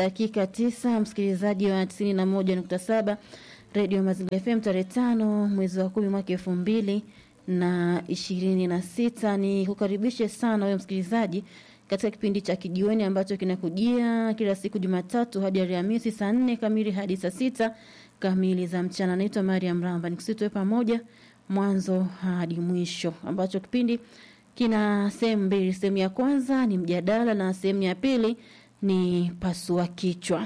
dakika tisa, msikilizaji wa tisini na moja nukta saba redio Mazingira FM tarehe tano mwezi wa kumi mwaka elfu mbili na ishirini na sita. Ni kukaribishe sana wewe msikilizaji katika kipindi cha kijiweni ambacho kinakujia kila siku Jumatatu hadi Alhamisi saa nne kamili hadi saa sita kamili za mchana. Naitwa Mariam Ramba, nikusitue pamoja mwanzo hadi mwisho, ambacho kipindi kina sehemu mbili. Sehemu ya kwanza ni mjadala na sehemu ya pili ni pasua kichwa.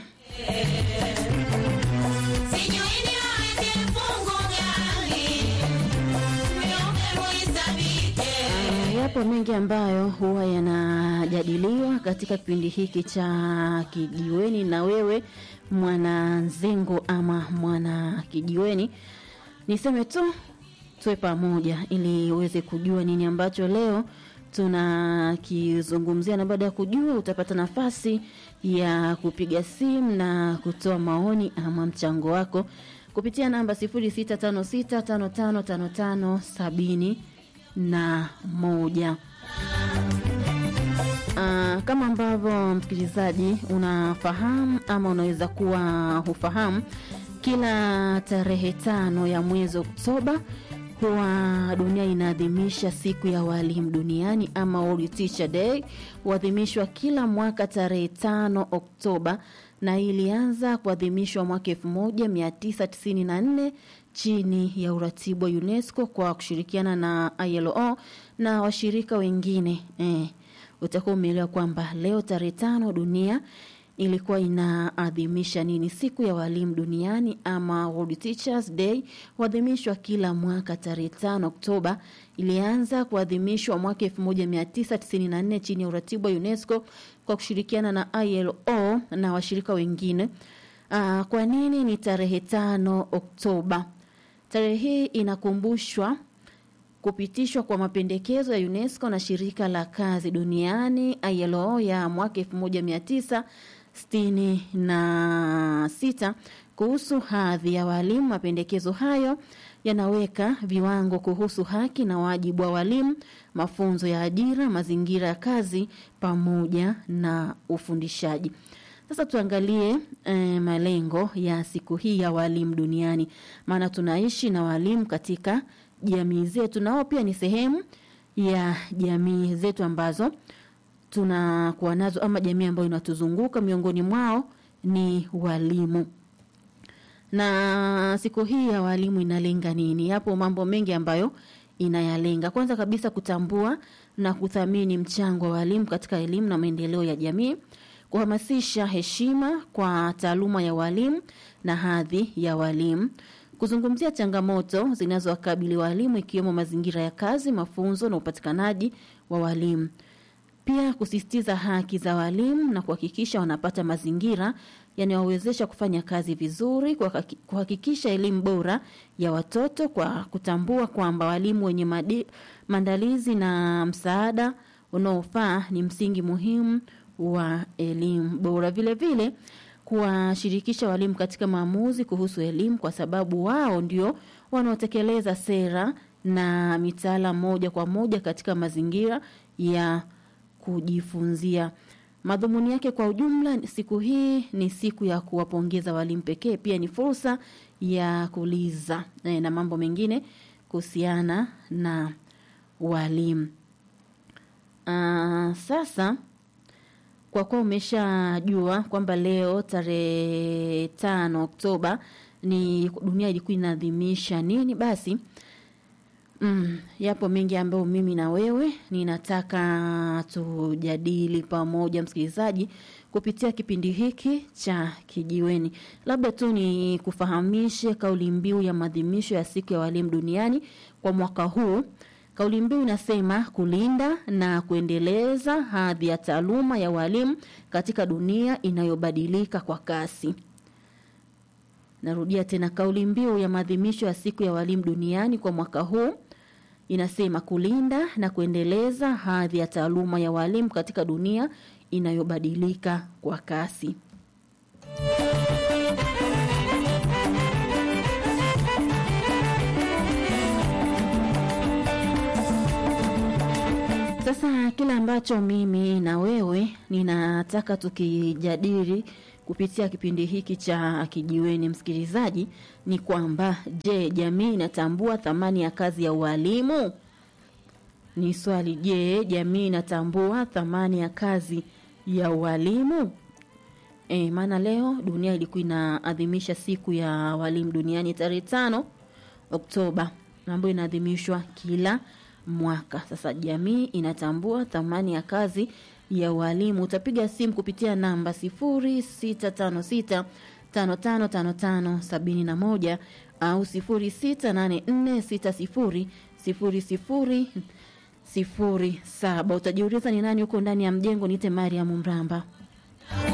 Yapo mengi ambayo huwa yanajadiliwa katika kipindi hiki cha kijiweni, na wewe mwana nzengo ama mwana kijiweni, niseme tu tuwe pamoja ili uweze kujua nini ambacho leo tunakizungumzia, na baada ya kujua utapata nafasi ya kupiga simu na kutoa maoni ama mchango wako kupitia namba 0656555570 na moja. Uh, kama ambavyo msikilizaji unafahamu ama unaweza kuwa hufahamu, kila tarehe tano ya mwezi Oktoba huwa dunia inaadhimisha siku ya walimu duniani ama World Teacher Day. Huadhimishwa kila mwaka tarehe tano Oktoba na ilianza kuadhimishwa mwaka 1994 chini ya uratibu wa UNESCO kwa kushirikiana na ILO na washirika wengine. Eh, utakuwa umeelewa kwamba leo tarehe tano dunia ilikuwa inaadhimisha nini? Siku ya walimu duniani ama World Teachers Day huadhimishwa kila mwaka tarehe tano Oktoba. Ilianza kuadhimishwa mwaka 1994 chini ya uratibu wa UNESCO kwa kushirikiana na ILO na washirika wengine. Aa, kwa nini ni tarehe tano Oktoba? Tarehe hii inakumbushwa kupitishwa kwa mapendekezo ya UNESCO na shirika la kazi duniani ILO ya mwaka 1966 kuhusu hadhi ya walimu. Mapendekezo hayo yanaweka viwango kuhusu haki na wajibu wa walimu, mafunzo ya ajira, mazingira ya kazi pamoja na ufundishaji. Sasa tuangalie eh, malengo ya siku hii ya walimu duniani, maana tunaishi na walimu katika jamii zetu, nao pia ni sehemu ya jamii zetu ambazo tunakuwa nazo ama jamii ambayo inatuzunguka. Miongoni mwao ni walimu. Na siku hii ya walimu inalenga nini? Yapo mambo mengi ambayo inayalenga. Kwanza kabisa, kutambua na kuthamini mchango wa walimu katika elimu na maendeleo ya jamii, kuhamasisha heshima kwa taaluma ya walimu na hadhi ya walimu kuzungumzia changamoto zinazowakabili walimu ikiwemo mazingira ya kazi, mafunzo na upatikanaji wa walimu. Pia kusisitiza haki za walimu na kuhakikisha wanapata mazingira yanayowawezesha kufanya kazi vizuri, kuhakikisha elimu bora ya watoto kwa kutambua kwamba walimu wenye madi, maandalizi na msaada unaofaa ni msingi muhimu wa elimu bora. Vile vile kuwashirikisha walimu katika maamuzi kuhusu elimu kwa sababu wao ndio wanaotekeleza sera na mitaala moja kwa moja katika mazingira ya kujifunzia. Madhumuni yake kwa ujumla, siku hii ni siku ya kuwapongeza walimu pekee, pia ni fursa ya kuuliza e, na mambo mengine kuhusiana na walimu. Uh, sasa kwa kuwa umeshajua kwamba leo tarehe tano Oktoba ni dunia ilikuwa inaadhimisha nini, basi mm, yapo mengi ambayo mimi na wewe ninataka tujadili pamoja, msikilizaji, kupitia kipindi hiki cha Kijiweni. Labda tu ni kufahamishe kauli mbiu ya maadhimisho ya siku ya walimu duniani kwa mwaka huu. Kauli mbiu inasema kulinda na kuendeleza hadhi ya taaluma ya walimu katika dunia inayobadilika kwa kasi. Narudia tena, kauli mbiu ya maadhimisho ya siku ya walimu duniani kwa mwaka huu inasema kulinda na kuendeleza hadhi ya taaluma ya walimu katika dunia inayobadilika kwa kasi. Sasa kile ambacho mimi na wewe ninataka tukijadili kupitia kipindi hiki cha Kijiweni, msikilizaji, ni kwamba je, jamii inatambua thamani ya kazi ya ualimu? Ni swali. Je, jamii inatambua thamani ya kazi ya ualimu? E, maana leo dunia ilikuwa inaadhimisha siku ya walimu duniani tarehe tano Oktoba ambayo inaadhimishwa kila mwaka. Sasa jamii inatambua thamani ya kazi ya walimu. Utapiga simu kupitia namba sifuri sita tano sita tano tano tano tano sabini na moja au sifuri sita nane nne sita sifuri sifuri sifuri sifuri saba. Utajiuliza ni nani huko ndani ya mjengo? Niite Mariam Mramba.